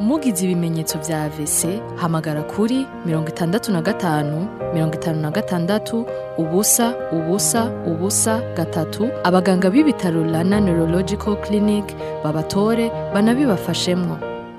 mugize ibimenyetso vya AVC hamagara kuri mirongo itandatu na gatanu mirongo itanu na gatandatu ubusa ubusa ubusa gatatu abaganga b'ibitaro Rana Neurological Clinic babatore banabibafashemwo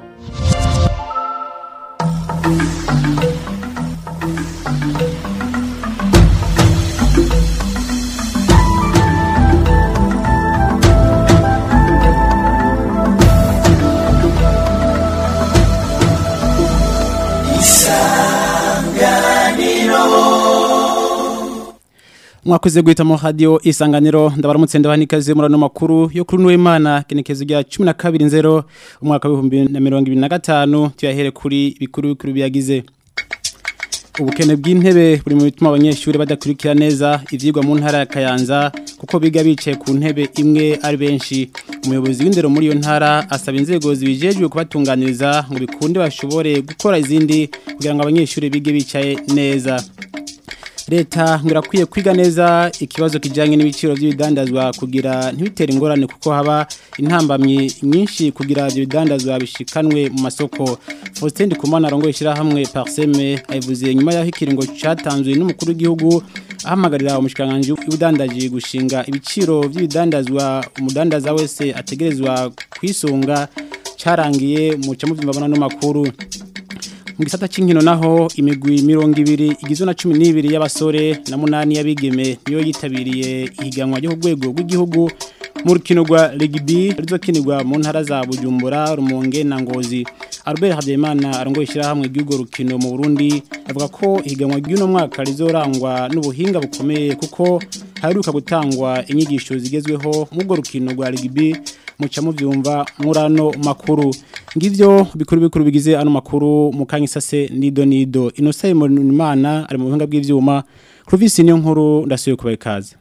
mwakoze guhita mu radio isanganiro ndabaramutse ndabanikaze murano makuru yo kuri Nuwimana kenekezo rya 12 nzero umwaka wa 2025 tuyahere kuri bikuru bikuru byagize ubukene bw'intebe buri mu bituma abanyeshuri badakurikira neza ivyigwa mu ntara ya Kayanza kuko biga bicaye ku ntebe imwe ari benshi umuyobozi w'indero muri iyo ntara asaba inzego zibijejwe kubatunganiriza ngo bikunde bashobore gukora izindi kugira ngo abanyeshuri bige bicaye neza leta ngo irakwiye kwiga neza ikibazo kijyanye n'ibiciro by'ibidandazwa kugira ntibitere ingorane kuko haba intambamyi nyinshi kugira ibyo bidandazwa bishikanwe mu masoko faustin ndikumana arongoye ishyirahamwe pariseme ayivuze nyuma y'aho ikiringo cyatanzwe n'umukuru w'igihugu ahamagarira umushikiranganji w'ubudandaji gushinga ibiciro by'ibidandazwa umudandaza wese ategerezwa kwisunga cyarangiye mu cyamuvyimba no makuru mu gisata cy'inkino naho imigwi mirongo ibiri igizwe na cumi n'ibiri y'abasore na munani y'abigeme niyo yitabiriye ihiganwa ryo ku rwego rw'igihugu mu rukino rwa regibi rizokinirwa mu ntara za bujumbura rumonge na ngozi albert habyarimana arongoye ishyirahamwe ry'urwo rukino mu burundi avuga ko ihiganwa ry'uno mwaka rizorangwa n'ubuhinga bukomeye kuko haheruka gutangwa inyigisho zigezweho muri urwo rukino rwa regibi muca muvyumva murano makuru ngivyo bikuru bikuru bigize ano makuru mukanya isase nido nido inosa imana ari mu buhinga bw'ivyuma Clovis niyo nkuru ndasuye kubaye kaze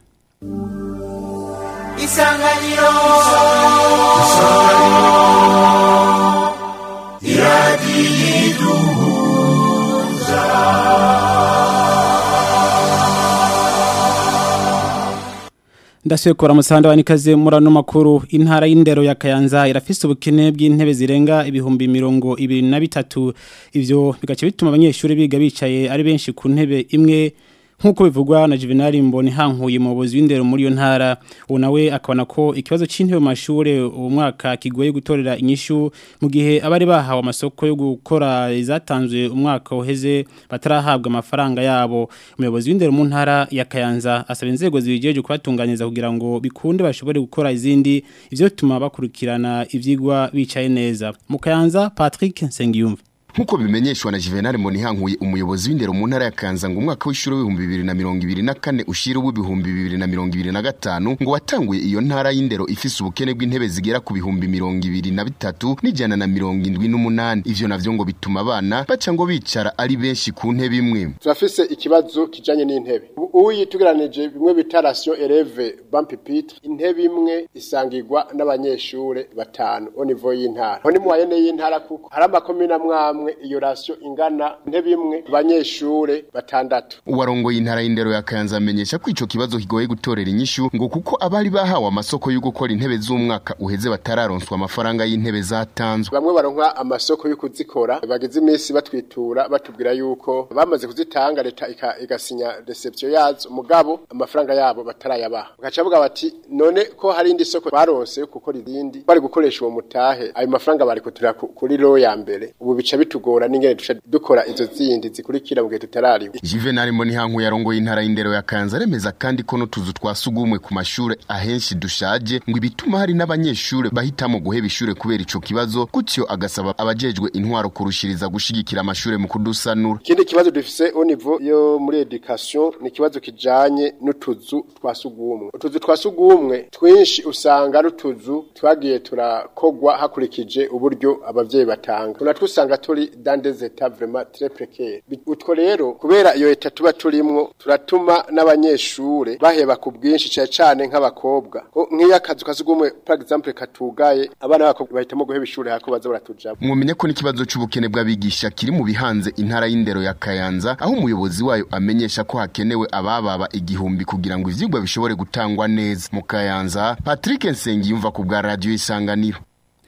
Isanganiro ndasuye kora musanda wanikaze murano makuru intara y'indero ya Kayanza irafise ubukene bw'intebe zirenga ibihumbi mirongo ibiri na bitatu ivyo bigace bituma abanyeshuri biga bicaye ari benshi ku ntebe imwe nkuko bivugwa na Juvenal Mboni hankuye mu buzi w'indero muri yo ntara ubu nawe akabona ko ikibazo c'intebe mu mashure uwo mwaka kigoye gutorera inyishu mu gihe abari bahawe amasoko yo gukora izatanzwe umwaka uheze batarahabwa amafaranga yabo umuyobozi w'indero mu ntara ya Kayanza asaba inzego zibijeje kubatunganiza kugira ngo bikunde bashobore gukora izindi ivyo bituma bakurikirana ivyigwa bicaye neza mu Kayanza Patrick Nsengiyumva Nkuko bimenyeshwa na Juvenal Monihankuye umuyobozi w'indero mu ntara ya Kanza ngo umwaka w'ishuri w'ibihumbi bibiri na mirongo ibiri na kane ushira w'ibihumbi bibiri na mirongo ibiri na gatanu ngo watanguye iyo ntara y'indero ifise ubukene bw'intebe zigera ku bihumbi mirongo ibiri na bitatu n'ijana na mirongo indwi n'umunani ivyo navyo ngo bituma abana baca ngo bicara ari benshi ku ntebe imwe turafise ikibazo kijanye n'intebe uyi tugeranije bimwe bita ratio eleve bampipitre intebe imwe isangirwa n'abanyeshure batanu au niveau y'intara aho ni mu wayene y'intara kuko hari amakomine amwamwe iyo ratio ingana intebe imwe abanyeshure batandatu uwarongoye intara y'indero ya Kayanza amenyesha ko ico kibazo kigoye gutorera inyishu ngo kuko abari bahawe amasoko yo gukora intebe z'umwaka uheze batararonswa amafaranga y'intebe zatanzwe bamwe baronka amasoko yo kuzikora bagize iminsi batwitura batubwira yuko bamaze kuzitanga leta ika- igasinya reception yazo mugabo amafaranga yabo batarayabaha bagaca bavuga bati none ko hari indi soko baronse yo gukora izindi bari gukoresha uwo mutahe ayo mafaranga bari kutura ku- kuri ro ya mbere ubu bica bitugora n'ingene duca dukora izo zindi zikurikira mu gihe tutarariwe Juvenal Monihankuye arongoye intara y'indero ya Kayanza aremeza kandi ko n'utuzu twa sugumwe ku mashure ahenshi dushaje ngo ibituma hari n'abanyeshure bahitamo guheba ishure kubera ico kibazo gutyo agasaba abajejwe intwaro kurushiriza gushigikira amashure mu kudusanura ikindi kibazo dufise au niveau yo muri education ni ikibazo kijanye n'utuzu twa sugumwe utuzu twa sugumwe twinshi usanga ari utuzu twagiye turakogwa hakurikije uburyo abavyeyi batanga tunatwo usanga turi dans des états vraiment très précaires Bi- utwo rero kubera iyo leta tuba turimwo turatuma n'abanyeshure baheba ku bwinshi cane cane nk'abakobwa Ko nk'iyo akazu ka sugumwe par exemple katugaye abana b'abakobwa bahitamo guheba ishure hako baza baratujamo mwumenya ko n'ikibazo c'ubukene bw'abigisha kiri mu bihanze intara y'indero ya Kayanza aho umuyobozi wayo amenyesha ko hakenewe abababa igihumbi kugira ngo ivyigwa bishobore gutangwa neza mu Kayanza Patrick Nsengiyumva ku bwa radio isanganiro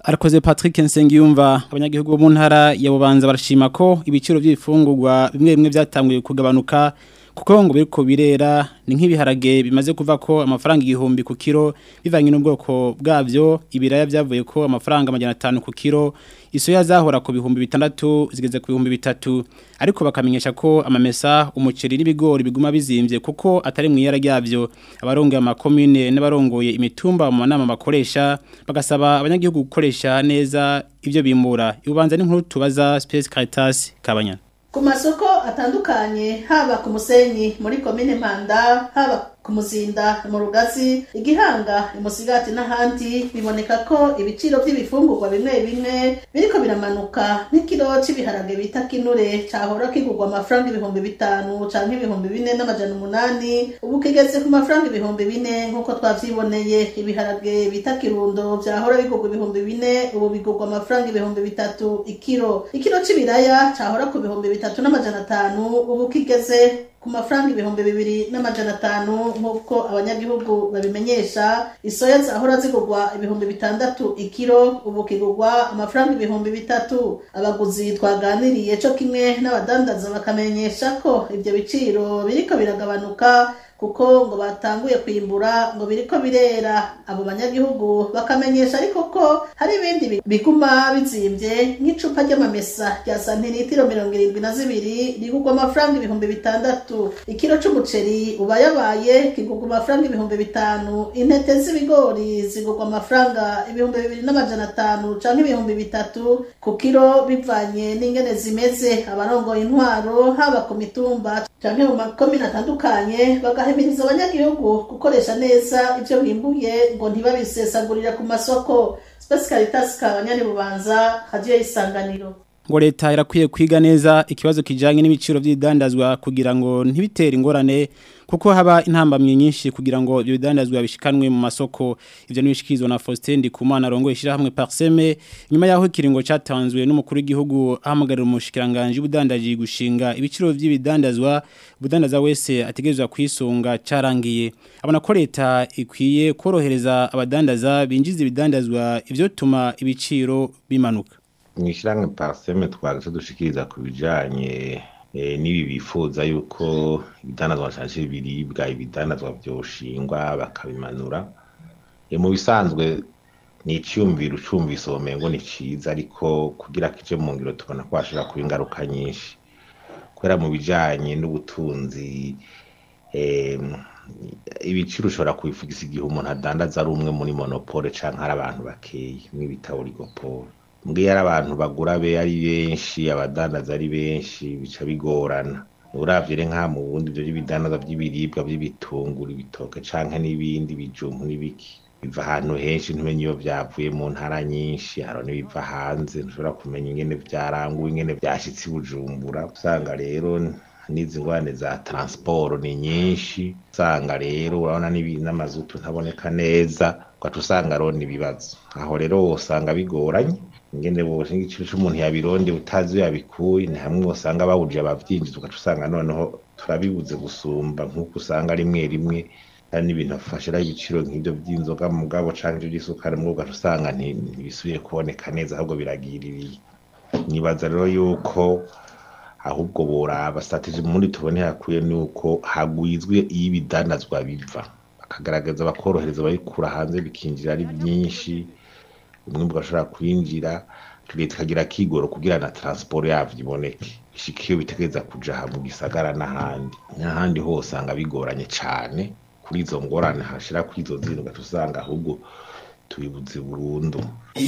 Arakoze Patrick Nsengiyumva abanyagihugu bo mu ntara ya Bubanza barashima ko ibiciro by'ifungurwa bimwe bimwe byatanguye kugabanuka kuko ngo biriko birera ni nk'ibiharage bimaze kuva ko amafaranga igihumbi ku kilo bivanye n'ubwoko bwavyo ibiraya byavuye ko amafaranga amajana 5 ku kilo isoya zahora ku bihumbi bitandatu zigeze ku bihumbi bitatu ariko bakamenyesha ko amamesa umuceri n'ibigori biguma bizimvye kuko atari mu yara ryavyo abarongoye amakomune n'abarongoye imitumba mu manama bakoresha bagasaba abanyagihugu gukoresha neza ivyo bimura ibubanza n'inkuru tubaza Space Caritas Kabanyana ku masoko atandukanye haba ku musenyi muri komine mpanda haba ku muzinda mu rugazi igihanga imusigati n'ahandi biboneka ko ibiciro by'ibifungurwa bimwe bimwe biriko biramanuka nk'ikiro cy'ibiharage bita kinure cahora kigurwa amafaranga ibihumbi bitanu canke ibihumbi bine n'amajana umunani ubu kigeze ku mafaranga ibihumbi bine nk'uko twavyiboneye ibiharage bita kirundo vyahora bigurwa ibihumbi bine ubu bigurwa amafaranga ibihumbi bitatu ikiro ikiro c'ibiraya cahora ku bihumbi bitatu n'amajana atanu ubu kigeze ku mafaranga ibihumbi bibiri n'amajana atanu nk'uko abanyagihugu babimenyesha isoya zahora zigurwa ibihumbi bitandatu ikiro ubu kigurwa amafaranga ibihumbi bitatu abaguzi twaganiriye co kimwe n'abadandaza bakamenyesha ko ivyo biciro biriko biragabanuka kuko ngo batanguye kwimbura ngo biriko birera abo banyagihugu bakamenyesha ariko ko hari ibindi biguma bizimvye nk'icupa ry'amamesa rya santiritiro mirongo irindwi na zibiri rigurwa amafaranga ibihumbi bitandatu ikiro c'umuceri uba yabaye kigurwa amafaranga ibihumbi bitanu intete z'ibigori zigurwa amafaranga ibihumbi bibiri n'amajana atanu canke ibihumbi bitatu ku kiro bivanye n'ingene zimeze abarongoye intwaro haba ku mitumba canke mu makomine atandukanye bagahimiriza abanyagihugu gukoresha neza ivyo bimbuye ngo ntibabisesagurira ku masoko Space Caritas kabanyani bubanza radio y'isanganiro ngo leta irakwiye kwiga neza ikibazo kijanye n'ibiciro by'idandazwa kugira ngo ntibitere ingorane kuko haba intambamye nyinshi kugira ngo ibyo bidandazwa bishikanwe mu masoko ivyo nibishikizwa na Faustin Ndikumana rongo ishira hamwe Parseme nyuma yaho ikiringo cyatanzwe n'umukuru w'igihugu ahamagarira umushikiranganje ubudandaji gushinga ibiciro by'ibidandazwa ubudandaza wese ategerezwa kwisunga carangiye abona ko leta ikwiye korohereza abadandaza binjiza ibidandazwa ivyo tuma ibiciro bimanuka mwishyirahamwe pariseme twaje dushikiriza ku bijyanye n'ibi bifuza yuko ibidandazwa cyangwa ibiribwa ibidandazwa byoshingwa bakabimanura mu bisanzwe ni icyumviro ucumvise ubumengo ni cyiza ariko kugira kije mu ngiro tubona ko hashobora kuba ingaruka nyinshi kubera mu bijyanye n'ubutunzi ibiciro ushobora kubivugisa igihe umuntu adandaza ari umwe muri monopole cyangwa hari abantu bakeye nk'ibitabo rigopole mbwiye ari abantu bagura be ari benshi abadandaza ari benshi bica bigorana uravye re nka mu bundi byo by'ibidandaza by'ibiribwa by'ibitunguru ibitoke canke n'ibindi bijumbu n'ibiki biva ahantu henshi ntumenye iyo vyavuye mu ntara nyinshi haro n'ibiva hanze ntushobora kumenya ingene vyaranguwe ingene vyashitse i bujumbura usanga rero n'izi ngwane za transport ni nyinshi usanga rero urabona n'amazutu ntaboneka neza ugaca usanga rona ibibazo aho rero usanga bigoranye ingene bose igiciro c'umuntu yabironde utazi yabikuye ni hamwe usanga bawuje abavyinjiza ugaca usanga noneho turabibuze gusumba nk'uko usanga rimwe rimwe hari n'ibintu afashiraho ibiciro nk'ibyo by'inzoga mugabo canke ivyo by'isukari mugabo ugaca usanga ntibisubiye kuboneka neza ahubwo biragiririye nibaza rero yuko ahubwo boraba strategy muri tubone hakwiye nuko hagwizwe iyo ibidandazwa biva bakagaragaza bakorohereza ababikura hanze bikinjira ari byinshi umwimbu ugashobora kwinjira leta ikagira kigoro kugira na transport yavyo iboneke ishika iyo bitegereza kuja aha mu gisagara n'ahandi n'ahandi hose usanga bigoranye cane kuri izo ngorane hashira kuri izo zindi ugaca usanga ahubwo tubibuze burundu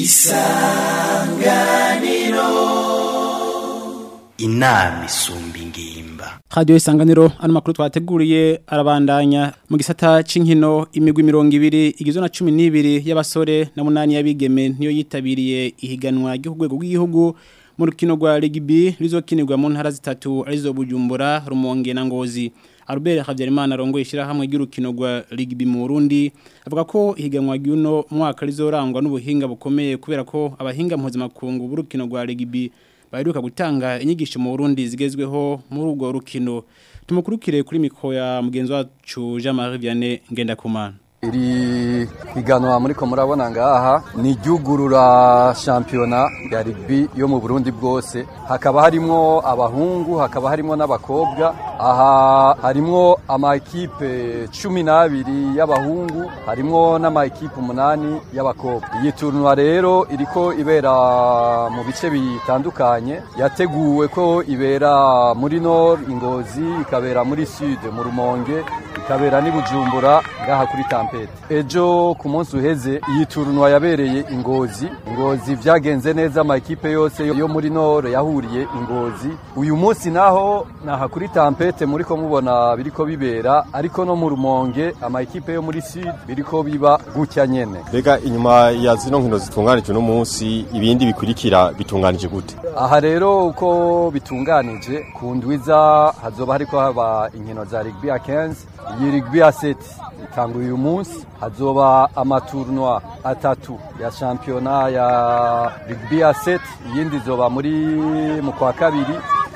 isanganiro inama isumba ingimba Radio isanganiro ano makuru twateguriye arabandanya mu gisata c'inkino imigwi 200 igizwe na 12 y'abasore na munani y'abigeme niyo yitabiriye ihiganwa ry'ugwego rw'igihugu mu rukino rwa rugby rizokinirwa mu ntara zitatu arizo Bujumbura Rumonge na Ngozi Albert Havyarimana rongo ishira hamwe ry'urukino rwa rugby mu Burundi avuga ko ihiganwa ry'uno mwaka rizorangwa n'ubuhinga bukomeye kubera ko abahinga mpuzamakungu b'urukino rwa rugby baheruka gutanga inyigisho mu Burundi zigezweho muri urwo rukino tumukurukire kuri mikro ya mugenzi wacu Jean Marie Vianney Ngendakumana iri higanwa muri ko murabona ngaha ni iryugurura shampiyona ya rugby yo mu Burundi bwose hakaba harimo abahungu hakaba harimo n'abakobwa aha harimo amakipe cumi n'abiri y'abahungu harimo n'amakipe umunani y'abakobwa iyi turnwa rero iriko ibera mu bice bitandukanye yateguwe ko ibera muri nord ingozi ikabera muri sud mu rumonge ikabera n'i bujumbura ngaha kuri tampete ejo ku munsi uheze iyi turnwa yabereye ingozi ingozi vyagenze neza amakipe yose yo muri nord yahuriye ingozi uyu munsi naho naha kuri tampete muri ko mubona biriko bibera ariko no mu rumonge amakipe yo muri sud biriko biba gutya nyene mbega inyuma ya zino nkino zitunganije uno munsi ibindi bikurikira bitunganije gute aha rero uko bitunganije ku ndwiza hazoba hariko haba inkino za rugby ya 15 iyi rugby ya 7 itanguye uyu munsi hazoba amaturnwa atatu ya shampiyona ya rugby ya 7 iyindi izoba muri mu kwa kabiri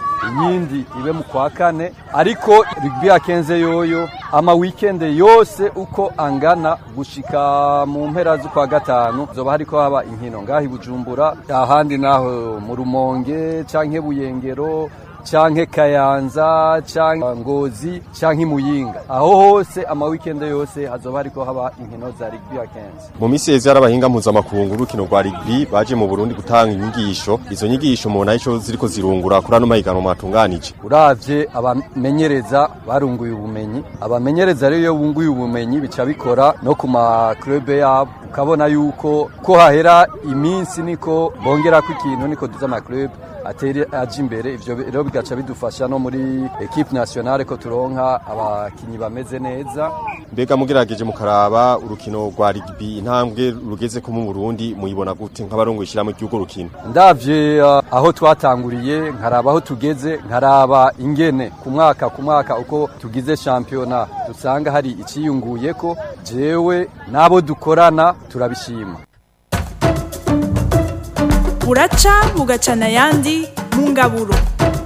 iyindi ibe mu kwa kane ariko rugby ya kenze yoyo ama weekend yose uko angana gushika mu mpera z'ukwa gatanu zoba hariko haba inkino ngaho ibujumbura ahandi naho mu rumonge canke buyengero canke kayanza canke ngozi canke muyinga aho hose ama weekend yose hazoba hariko haba inkino za rugby ya kenze mu misi yeze y'abahinga mpuzamakungu urukino rwa rugby baje mu Burundi gutanga inyigisho izo nyigisho mu naco ziriko zirungura kuri ano mahiganwa mwatunganije uravye abamenyereza barunguye ubumenyi abamenyereza rero iyo bunguye ubumenyi bica bikora no ku ma club yabo ukabona yuko ko hahera iminsi niko bongerako ikintu niko duza ama club atere aje imbere ivyo rero bigaca bidufasha no muri equipe nationale ko turonka abakinyi bameze neza mbega mugerageje mukaraba urukino rwa rugby intambwe rugeze ko mu Burundi muyibona gute nk'abarongo ishira mu gihugu rukino ndavye uh, aho twatanguriye nkaraba aho tugeze nkaraba ingene ku mwaka ku mwaka uko tugize championa dusanga hari iciyunguye ko jewe nabo dukorana turabishima buraca bugacana ayandi mu ngaburo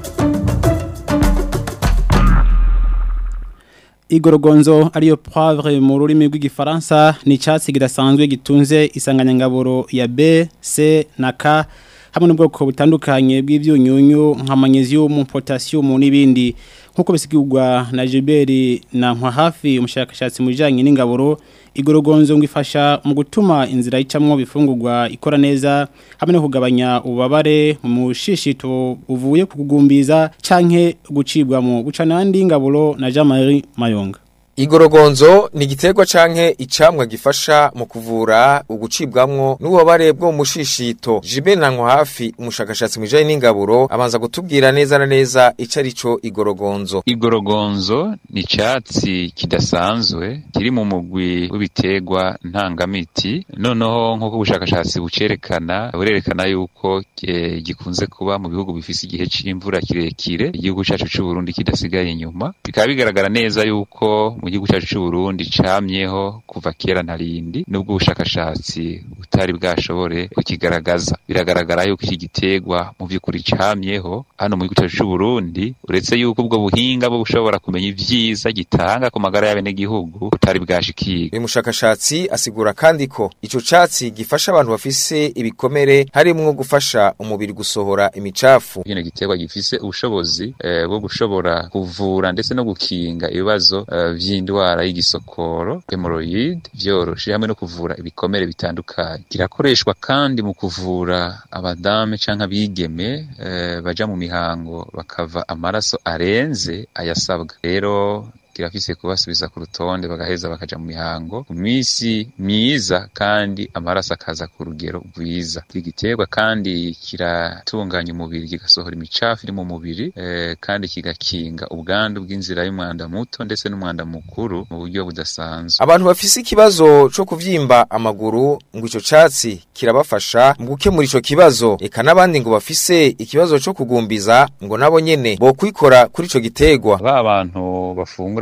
igorogonzo ariyo poivre mu rurimi rw'igifaransa ni icyatsi kidasanzwe gitunze isanganyangaburo ya B C na K hamwe n'ubwoko butandukanye bw'ibyunyunyu nka magnesium potassium n'ibindi nkuko bisigurwa na Gilbert na nkwa hafi umushakashatsi mu bijyanye n'ingaburo igorogonzo ngo ifasha mu gutuma inzira y'icamwo bifungurwa ikora neza hamwe no kugabanya ububabare mu mushishito uvuye ku kugumbiza canke gucibwamo guca nandi ngaburo na Jean Marie Mayonga Igorogonzo ni igiterwa canke icamwa gifasha mu kuvura ugucibwamwo n'ububabare bwo mu mushishito. Jibel Nanko hafi umushakashatsi mwijanye n'ingaburo abanza gutubwira neza na neza ico arico igorogonzo. Igorogonzo ni icatsi kidasanzwe kiri mu mugwi w'ibiterwa ntangamiti. Noneho nk'uko ubushakashatsi bucerekana burerekana yuko e, gikunze kuba mu bihugu bifise igihe c'imvura kirekire igihugu cacu c'u Burundi kidasigaye inyuma. Bikaba bigaragara neza yuko mu gihugu cyacu cy'u Burundi camyeho kuva kera narindi nubwo ubushakashatsi butari bwashobore kukigaragaza biragaragara yuko iki gitegwa mu by'ukuri camyeho hano mu gihugu cyacu cy'u Burundi uretse yuko ubwo buhinga bwo bushobora kumenya ivyiza gitanga ku magara y'abene gihugu butari bwashikira uyu mushakashatsi asigura kandi ko ico catsi gifasha abantu bafise ibikomere harimwo gufasha umubiri gusohora imicafu kino gitegwa gifise ubushobozi eh, bwo gushobora kuvura ndetse no gukinga ibibazo uh, vy'indwara y'igisokoro hemorrhoid vyoroshe hamwe no kuvura ibikomere bitandukanye kirakoreshwa kandi mu kuvura abadame canke abigeme eh, baja mu mihango bakava amaraso arenze ayasabwa rero kirafise kubasubiza ku rutonde bagaheza bakaja mu mihango ku misi myiza kandi amaraso akaza ku rugero rwiza igiterwa kandi kiratunganya umubiri kigasohora imicafu iri mu mubiri eh, kandi kigakinga ubwandu bw'inzira y'umwanda muto ndetse n'umwanda mukuru mu buryo budasanzwe abantu bafise ikibazo co kuvyimba amaguru ngo ico catsi kirabafasha mu gukemura ico kibazo eka n'abandi ngo bafise ikibazo co kugumbiza ngo nabo nyene bo kwikora kuri ico gitegwa ba bantu bafungura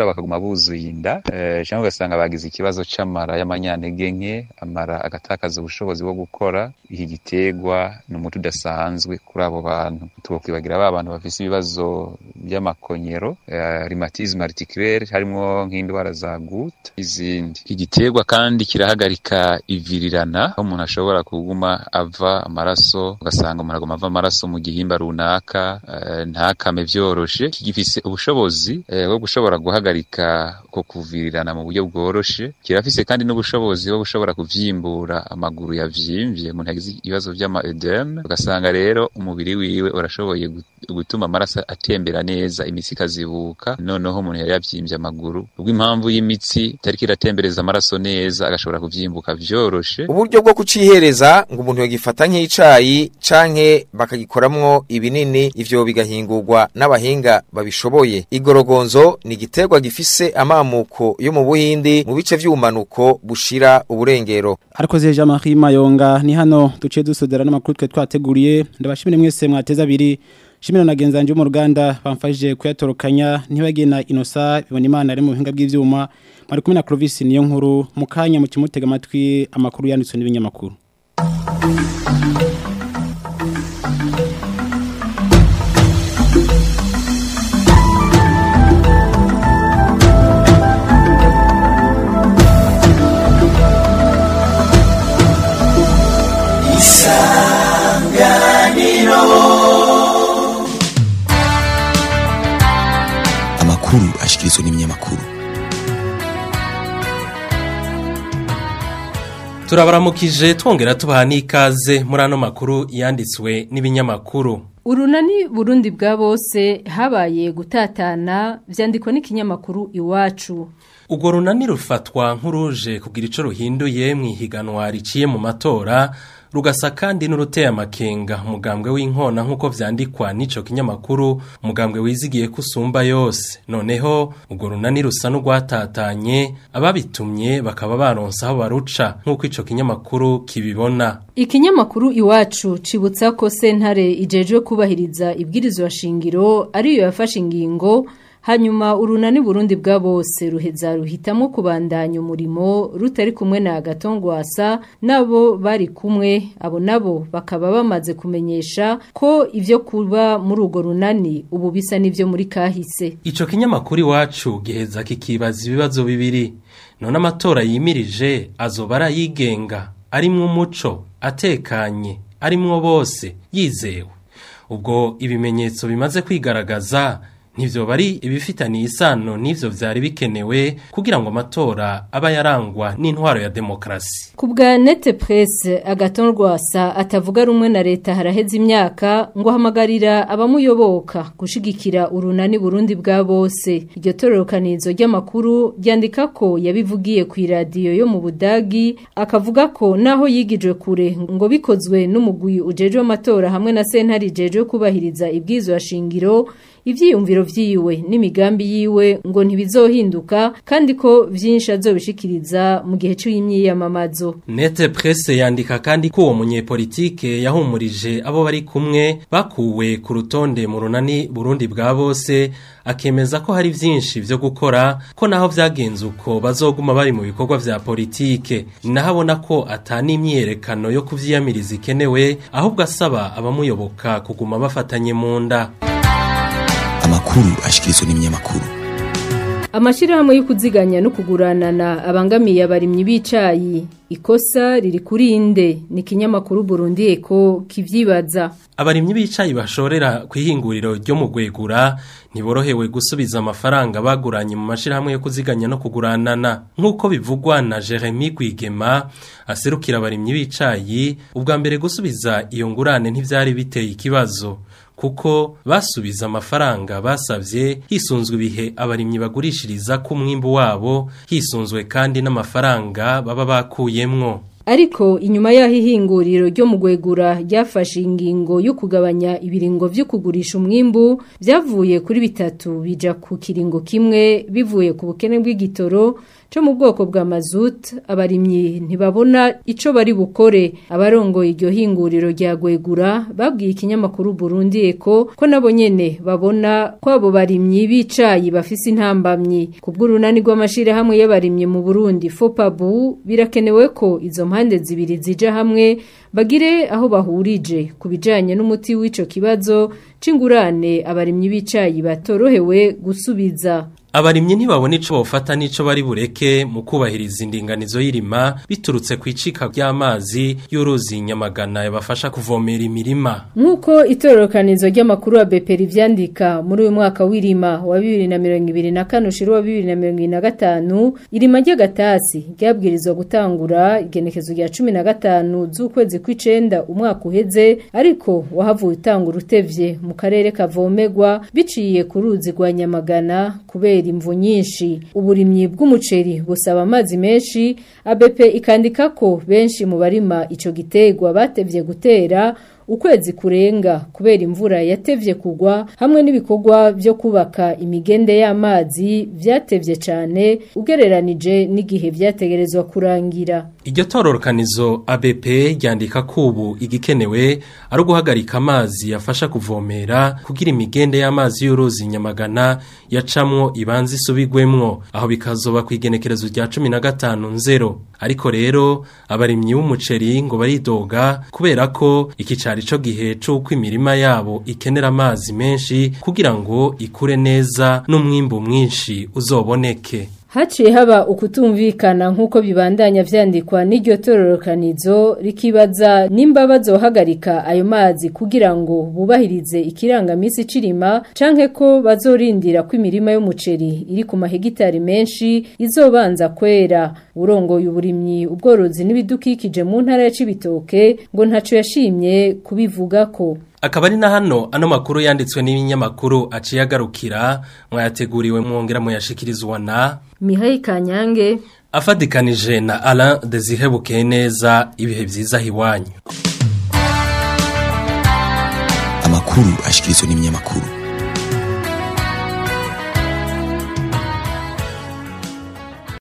bagakura bakaguma buzuye inda eh, cyangwa ugasanga bagize ikibazo c'amara y'amanyantege nke amara agatakaza ubushobozi bwo gukora iki giterwa ni umuti udasanzwe kuri abo bantu twokwibagira ba bantu bafise ibibazo by'amakonyero eh, rhumatisme articulaire harimo nk'indwara za goutte izindi iki giterwa kandi kirahagarika ivirirana aho umuntu ashobora kuguma ava amaraso ugasanga umuntu aguma ava amaraso mu gihimba runaka eh, ntakame vyoroshe kigifise ubushobozi eh, bwo gushobora guhagarika ko kuvirirana mu buryo bworoshe kirafise kandi n'ubushobozi bwo gushobora kuvyimbura amaguru yavyimbye umuntu yagize ibibazo vy'ama edeme ugasanga rero umubiri wiwe urashoboye gut- gutuma amaraso atembera neza imitsi ikazibuka noneho umuntu yari yavyimbye amaguru ubwo impamvu y'imitsi itariko iratembereza amaraso neza agashobora kuvyimbuka vyoroshe uburyo bwo kucihereza ngo umuntu yagifata nk'icayi canke bakagikoramwo ibinini ivyo bigahingurwa n'abahinga babishoboye igorogonzo ni igiterwa gifise amamuko yo mu buhindi mu bice vy'ubumanuko bushira uburengero ariko zije Jean-Marie Mayonga ni hano duce dusodera n'amakuru twe twateguriye ndabashimire mwese mwateza abiri shimira na genzanje mu ruganda bamfashije kuyatorokanya ntibagena inosa bibona imana ari mu buhinga bw'ivyuma bari kumwe na Clovis niyo nkuru mukanya mu kimutega amatwi amakuru yanditswe n'ibinyamakuru amakuru ashikirizwa n'ibinyamakuru turabaramukije twongera tubaha n'ikaze muri ano makuru yanditswe n'ibinyamakuru urunani burundi bwa bose habaye gutatana vyandikwa n'ikinyamakuru iwacu urwo runani rufatwa nk'uruje kugira ico ruhinduye mu ihiganwa riciye mu matora rugasa kandi n'uruteye amakenga umugambwe w'inkona nk'uko vyandikwa n'ico kinyamakuru umugambwe wizigiye kusumba yose noneho urwo runani rusa n'urwatatanye ababitumye bakaba baronse aho baruca nk'uko ico kinyamakuru kibibona ikinyamakuru iwacu cibutsa ko sentare ijejwe kubahiriza ibwirizwa shingiro ariyo yafashe ingingo hanyuma urunani burundi bwa bose ruheza ruhitamo kubandanya umurimo rutari kumwe na gatongwasa nabo bari kumwe abo nabo bakaba bamaze kumenyesha ko ivyo kuba muri urwo runani ubu bisa n'ivyo muri kahise ico kinyamakuru iwacu giheza kikibaza ibibazo bibiri none amatora yimirije azoba arayigenga arimwo umuco atekanye arimwo bose yizewe ubwo ibimenyetso bimaze kwigaragaza ntivyo bari ibifitaniye isano n'ivyo vyari bikenewe kugira ngo amatora aba yarangwa n'intwaro ya demokrasi ku bwa nete presse agaton rwasa atavuga rumwe na leta haraheze imyaka ngo ahamagarira abamuyoboka gushigikira urunani burundi bwa bose iryo tororokanizo ry'amakuru ryandika ko yabivugiye ku iradiyo yo mu budagi akavuga ko naho yigijwe kure ngo bikozwe n'umugwi ujejwe amatora hamwe na sentare ijejwe kubahiriza ibwirizwa shingiro ivyiyumviro vyiwe n'imigambi yiwe ngo ntibizohinduka kandi ko vyinshi azobishikiriza mu gihe c'imyiyamamazo Nete presse yandika kandi ko uwo munyepolitike yahumurije abo bari kumwe bakuwe ku rutonde mu runani Burundi bwa bose akemeza ko hari vyinshi vyo gukora ko naho vyagenze uko bazoguma bari mu bikorwa vya politike nahabona ko atani imyerekano yo kuvyiyamiriza ikenewe ahubwo asaba abamuyoboka kuguma bafatanye mu nda amakuru ashikirizwa n'ibinyamakuru Amashirahamwe yo kuziganya no kuguranana abangamiye abarimyi bicayi ikosa riri kuri inde ni kinyamakuru Burundi eko kivyibaza abarimyi bicayi bashorera kwihinguriro ryo mu gwegura ntiborohewe gusubiza amafaranga baguranye mu mashirahamwe yo kuziganya no kuguranana nk'uko bivugwa na Jeremy Gwigema aserukira abarimyi bicayi ubwa mbere gusubiza iyo ngurane ntivyari biteye ikibazo kuko basubiza amafaranga basavye hisunzwe ibihe abarimyi bagurishiriza ku mwimbu wabo hisunzwe kandi n'amafaranga baba bakuyemwo Ariko inyuma yaho ihinguriro ryo mu gwegura ryafashe ingingo yo kugabanya ibiringo vyo kugurisha umwimbu byavuye kuri bitatu bija ku kiringo kimwe bivuye ku bukene bw'igitoro cyo mu bwoko bwa mazut abarimyi ntibabona ico bari bukore abarongoye iryo hinguriro rya gwegura babwiye ikinyamakuru Burundi Eko ko nabo nyene babona ko abo barimyi bicayi bafise intambamyi kubw'urunani rw'amashire hamwe y'abarimyi mu Burundi FOPABU birakenewe ko izo mpande zibiri zija hamwe bagire aho bahurije ku bijanye n'umuti w'ico kibazo c'ingurane abarimyi bicayi batorohewe gusubiza Abarimyi ntibabona ico bofata nico bari bureke mu kubahiriza indinganizo y'irima biturutse ku icika ry'amazi y'uruzi nyamagana yabafasha kuvomera imirima. Nkuko itororokanizo ry'amakuru wa BP rivyandika muri uyu mwaka w'irima wa 2024 ushira wa 2025 irima ry'agatasi ryabwirizwa gutangura igenekezo rya 15 z'ukwezi kw'icenda umwaka uheze ariko wahavuye utangura utevye mu karere kavomegwa biciye ku ruzi rwa nyamagana kubera imvu nyinshi uburimyi bw'umuceri busaba amazi menshi ABP ikandika ko benshi mu barima ico gitegwa batevye gutera ukwezi kurenga kubera imvura yatevye kugwa hamwe n'ibikorwa byo kubaka imigende y'amazi vyatevye cane ugereranije n'igihe vyategerezwa kurangira Iryo tororokanizo ABP ryandika ko ubu igikenewe ari uguhagarika amazi yafasha kuvomera kugira imigende y'amazi y'uruzi nyamagana yacamwo ibanza isubigwemwo aho bikazoba ku igenekerezo rya 15 nzero ariko rero abarimyi b'umuceri ngo baridoga kubera ko iki cari co gihe c'uko imirima yabo ikenera amazi menshi kugira ngo ikure neza n'umwimbu mwinshi uzoboneke Haciye haba ukutumvikana nk'uko bibandanya vyandikwa n'iryo tororokanizo rikibaza nimba bazohagarika ayo mazi kugira ngo bubahirize ikirangamisi cirima canke ko bazorindira ko imirima y'umuceri iri ku mahegitari menshi izobanza kwera urongoye uburimyi ubworozi n'ibidukikije mu ntara ya Cibitoke ngo ntaco yashimye kubivuga ko Akaba ari na hano ano makuru yanditswe n'ibinyamakuru aciye agarukira mwayateguriwe mwongera muyashikirizwa na Mihai Kanyange afadikanije na Alain Desire neza ibihe vyiza hiwanyu Amakuru ashikirizwa n'ibinyamakuru